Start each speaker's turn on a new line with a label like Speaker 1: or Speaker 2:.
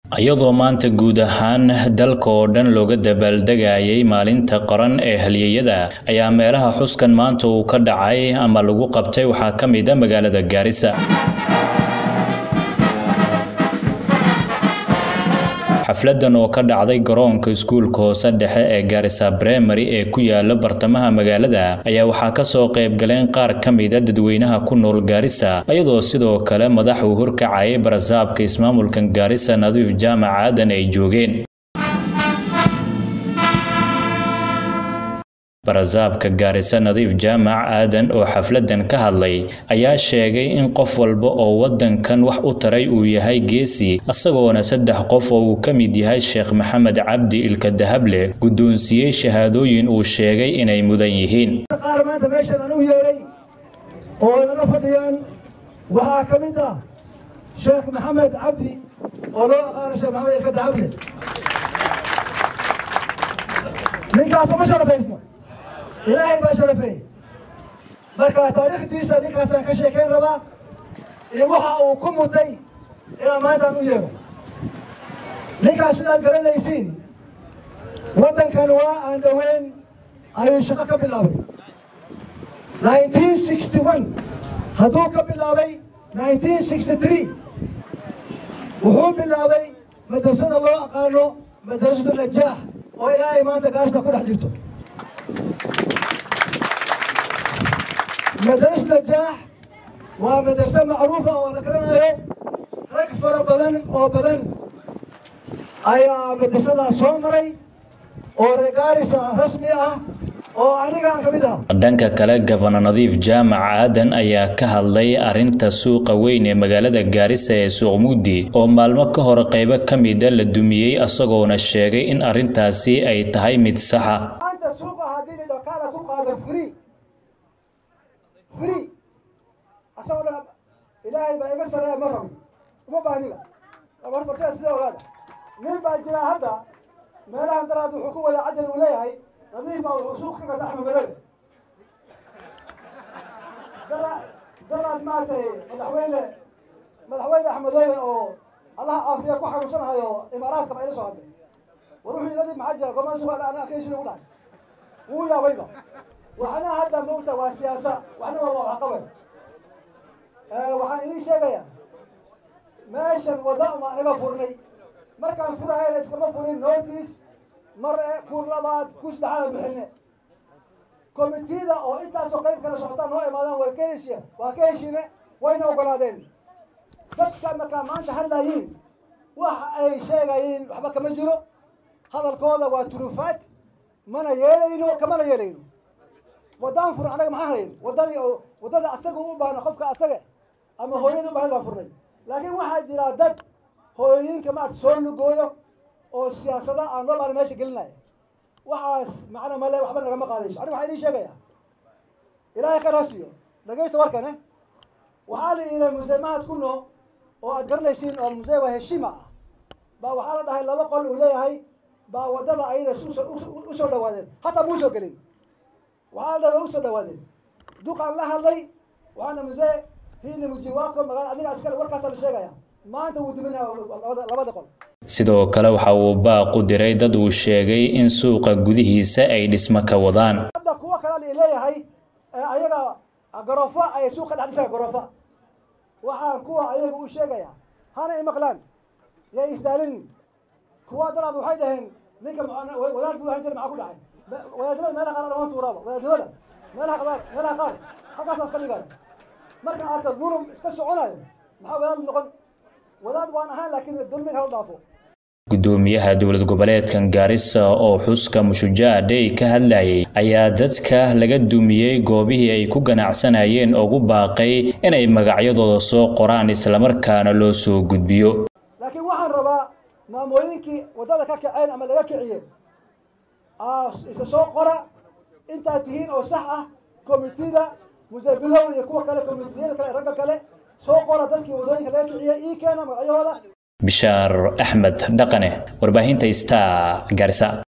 Speaker 1: iyadoo maanta guud ahaan dalka oo dhan looga dabaaldegayay maalinta qaran ee halyeyada ayaa meelaha xuskan maanta uu ka dhacay ama lagu qabtay waxaa ka mid a magaalada gaarisa xafladan oo ka dhacday garoonka iskuulka hoose dhexe ee gaarisa bremary ee ku yaala bartamaha magaalada ayaa waxaa kasoo qayb galeen qaar ka mida dadweynaha ku nool gaarisa iyadoo sidoo kale madax uu horkacayay barasaabka ismaamulkan gaarisa nadiif jaamac aadan ay joogeen barasaabka gaarisa nadiif jaamac aadan oo xafladan ka hadlay ayaa sheegay in qof walba oo wadankan wax u taray uu yahay geesi isagoona saddex qof oo uu ka mid yahay sheekh maxamed cabdi ilka dahable guddoonsiiyey shahaadooyin uu sheegay inay mudan yihiin
Speaker 2: qaar maanta meeshan anu yeelay oo nala fadhiyaan waxaa ka mid ah sheekh maxamed cabdi oo loo aqaano sheekh maxamed ilka dahable ninkaasoo ma sharafaysno ilaahay baa sharafeeyey marka taariikhdiisa ninkaasaan ka sheekayn rabaa iyo waxa uu ku mutay inaan maantaan u yeero ninkaas sidaad garanaysiin waddankan waa aan dhoweyn ayuu shaqo ka bilaabay nineteen sixty one hadduu ka bilaabay nineteen sixty three wuxuu bilaabay madrasada loo aqaano madrasatu najaax oo ilaahay maanta gaarista ku dhex jirto مدرسة نجاح ومدرسة معروفة وأنا كرنا رك فرا بدن أو بدن أيا مدرسة سومري أو رجالس رسمي أه
Speaker 1: dhanka kale gofana nadiif jaamac aadan ayaa ka hadlay arrinta suuqa weyn ee magaalada gaarisa ee suuq mugdi oo maalmo ka hor qaybo ka mida la dumiyey isagoona sheegay in arrintaasi ay tahay mid saxa
Speaker 2: free asagoo dhan ilaahay baa iga sareeya ma rabi uma baahniba bartida sida ogaada nin baa jira hadda meelahan daraad wuxuu ku wada cajal uu leeyahay nadiif baa wuxuu suuq ka gata axmed madoobe dara daraad maaragtay madaxweyne madaxweyne axmed madoobe oo allaha caafiya ku xanuunsanahayo imaaraadka ba ila soo hadlay war wuxuu nadiif maxaa jira gomaan suuqa ana keeshin ugu dhahay wuu yaabayba waxna hadda maogta waa siyaasa waxna waa waxqabad waxaan idin sheegayaa meeshan wadda uma anaga furnay markaan furahayna iskama furin notice mar kur labaad ku saddexaad bixine komitida oo intaasoo qayb kala socotaan noo imaadaan way ka heshiya waa ka heshiine wayna ogolaadeen dadka markaa maanta hadlayiin wax ay sheegayiin waxba kama jiro hadalkooda waa turufaad mana yeelayno kamana yeelayno waddaan furan anaga maxaan hayn waddadii oo waddada asaga u baahna qofka asaga ama hooyada u baahna baan furnay laakiin waxaa jira dad hooyooyinka maarata soo lugooyo oo siyaasada aan loo baahna meesha gelinaya waxaas macna male waxba nagama qaadayso aniga waxaan idiin sheegaya ilaahay khayr ha siiyo dhagaysta warkane waxaa la yidhi musee mahad kuno oo aad garanaysiin oo musee waa heshima ah baa waxaa la dhahay laba qol uu leeyahay baa waddada ayada usoo dhawaadeen hataa muu soo gelin waxaa dhaba usoo dhawaadeen duqaan la hadlay waxaana musee hiina mujiwaako magaala adiga askale warkaasaa la sheegaya maanta wuu diminaya labada qol
Speaker 1: sidoo kale waxa uu baaqu diray dad uu sheegay in suuqa gudihiisa ay dhismo ka wadaan
Speaker 2: hadda kuwo kale la leeyahay ayaga garoofa ay suuqa dhex dhisaan garoofa waxaan kuwa ayaga u sheegaya hana imaqlaan yay isdaalin kuwa daraad waxay dhaheen ninka wadaad buu ahan jira maxaa ku dhacay wadaadnimada meelaha qaar dhamaan tuuraaba wadaadnimada meelaha qaar meelaha qaar halkaasaa iska dhigaya marka arka dulum iska soconayo maxaa wadaad noqon wadaad waan ahaan laakiin dulmiga hala dhaafo
Speaker 1: gudoomiyaha dowlad goboleedkan gaarisa oo xuska mushujaa dhey ka hadlayay ayaa dadka laga dumiyey goobihii ay ku ganacsanayeen ugu baaqay inay magacyadooda soo qoraan islamarkaana loo soo gudbiyo
Speaker 2: laakiin waxaan rabaa maamooyinkii waddada ka kaceen ama laga kiciyeen isa soo qora intaad tihiin oo sax ah komitida musebilow iyo kuwa kale komitiyada kale ragga kale soo qora dadkii waddooyinka laga kiciyey ii keena magacyahooda
Speaker 1: bishaar axmed dhaqane warbaahinta star gaarisa